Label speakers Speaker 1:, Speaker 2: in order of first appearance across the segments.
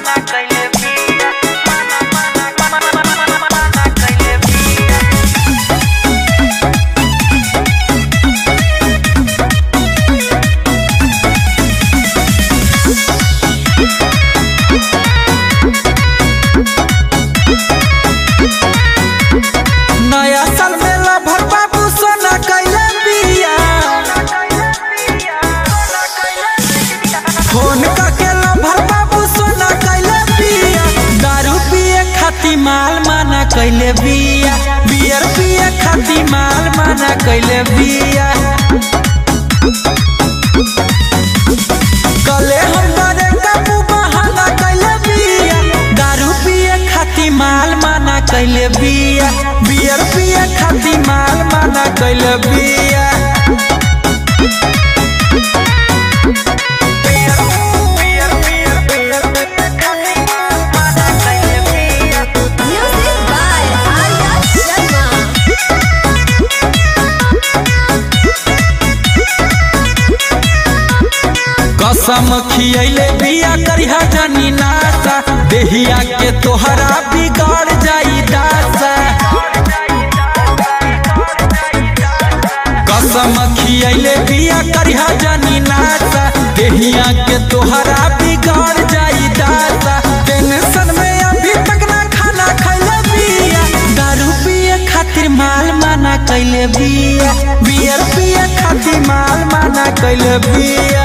Speaker 1: मना कइले बिया मना मना मना मना कइले बिया
Speaker 2: नया साल में लभर बाबू सोना कैले बिया फोन करके लभर बाबू सोना कैले बिया दारू पिए खाती माल माना कैले बिया बियर पिए खाती माल माना कैले बिया कले हम डरे काबू बहाना कैले बिया दारू पिए खाती माल माना कैले बिया बियर पिए खाती माल माना कैले बिया
Speaker 1: बियर बियर बियर बियर खाती मना कइले बिया
Speaker 3: Music by Arya Sharma.
Speaker 2: कसम खियले बिया करिहा जानी नासा देहिया के तोहरा बिगाड़ जाई दासा कसम खियले बिया करिहा जानी नासा देहिया के तोहरा बिगाड़ जाई दासा टेंशन में अभी तक ना खाना खैले बिया दारू पिए खातिर माल माना कैले बिया बियर पिए खातिर माल माना कैले बिया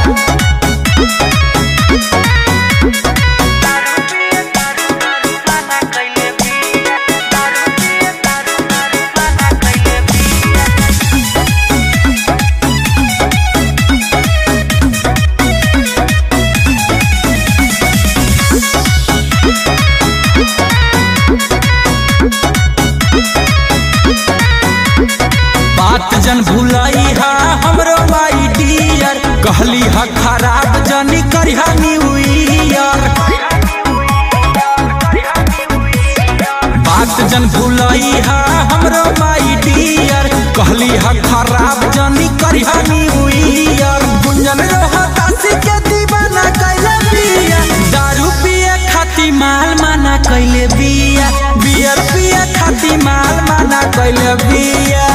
Speaker 1: दारू पिए दारू दारू मना कइले बिया दारू पिए दारू दारू मना कइले बिया
Speaker 2: बात जन भुलाई हा हमरो माई डियर कहली हा खराब जनी करिहा न्यू ईयर बात जन भुलाई हा हमरो माई डियर कहली हा खराब जनी करिहा न्यू ईयर गुंजन रोहतासी के दीवाना कैले बिया दारू पिए खाती माल माना कैले बिया बियर पिए खाती माल माना कैले बिया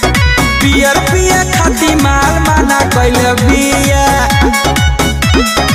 Speaker 2: बियर पिए खाती माल माना कैले बिया